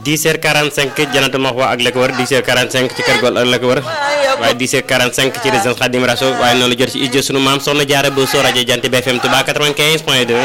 10h45 Jannatul Mahwa ak la ko wër 10h45 ci kër Gol ak la ko wër waaye 10h45 ci résidence Khadim Rassoul waaye noonu la jot ci ijjo sunu maam soxna Jaara bu soo rajo Jant bi FM Touba 95 point 2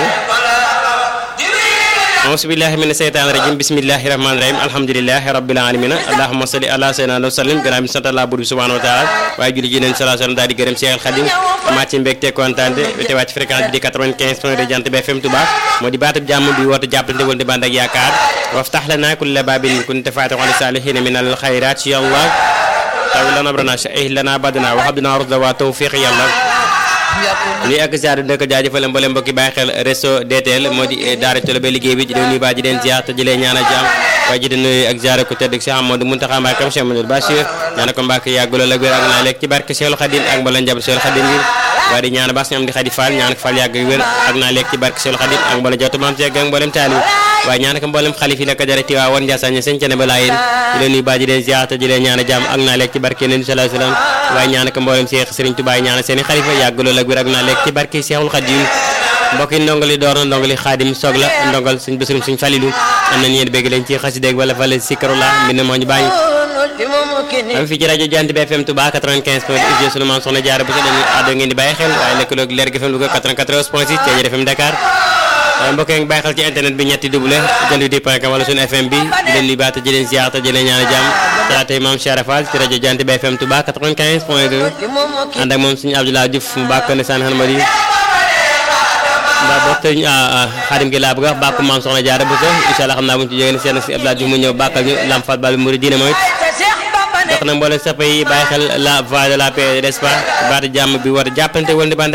auzu billahi mina seytaani rajim bismillahi rahmaani rahim alhamdulilahi rabbil alamina allahumma salli ala sayyidina wa sallim gannaaw bi sant Allah buur bi subhanahu wa taala waaye julli ji neen salaa sallam daal di gërëm Cheikh Khadim amaat ci mbégte kontaan te wàcc fréquence bi di 95 point de Jant bi FM Touba moo di baatub jàmm bi woote jàppante wal di bànd ak yaakaar waftax lana kulla babin kunta faatixan li saalihiina min al xayraat ya Allah taw lana abrana sha'ih lana badana wa habdana rusda wa tawfiq yàlla nuy ak ziar dina ko jaajëfal mboolem mbokki bàyyi xel réseau DTL moo di daara tolo ba liggéey bi di leen nuyu baa ji leen ziar te jëlee ñaan a jaam waaye ji di nuyu ak ziar ko tedd Cheikh Amadou Mountakha Mbacké Cheikh Amadou Bachir ñaan ko Mbacké yàgguloo la wér ak naa lekk ci barke Cheikh Khadim ak mboolem njaboot Cheikh Khadim bi waaye di ñaan baax ñoom di Khady Fall ñaan ko Fall yàgg wér ak naa lekk ci barke Cheikh Khadim ak mboolem jawtu maam Cheikh ak mboolem taali waaye ñaan ko mboolem xalif yi la ko jare Tiwaa woon Ndiassane sëñ Cene ba laayeen di leen nuyu baa ji leen ziar te jëlee ñaan a jaam ak naa lekk ci barke Nabi sallallahu alayhi wasallam waaye ñaan ko mboolem Cheikh Serigne Touba ñaan seeni xalifa yàgguloo la wér ak naa lekk ci barke Cheikhul Khadim mbokk yi ndongali door na ndongali xaadim soog la ndongal suñ bésurum suñ falilu am na ñeen bégg leen ci xasideeg wala fale sikarula mbind moo ñu bàyyi am fii ci rajo Jant bi FM Touba 95 point ig sunu maam soxna jaara bu so dañuy àddo ngeen di bàyyi xel waaye lëkkaloog leer gi FM Louga 94 point 6 Thiéniere FM Dakar waaye mbokk yi ngi bàyyi xel ci internet bi ñetti double jant di point com wala suñu FM bi di leen nuyu baata ji leen ziar te ji leen ñaan jàmm talaatay maam Cheikh Fall ci rajo Jant bi FM Touba 95 point 2 ànd ak moom suñu Abdoulaye Diouf mu bàkk ne saan xanma di ndax boo tëj xaadim gi laa bëgg a wax bàkku maam soxna jaara bu so incha allah xam naa bu ñu ci jógee ne seen si Abdoulaye Diouf mu ñëw bàkkal ñu lam fat bal bi muri diine mooy dox na mboolem sapa yi bàyyi xel la voix de la paix n'est-ce pas baatu jàmm bi war a jàppante wala di bànd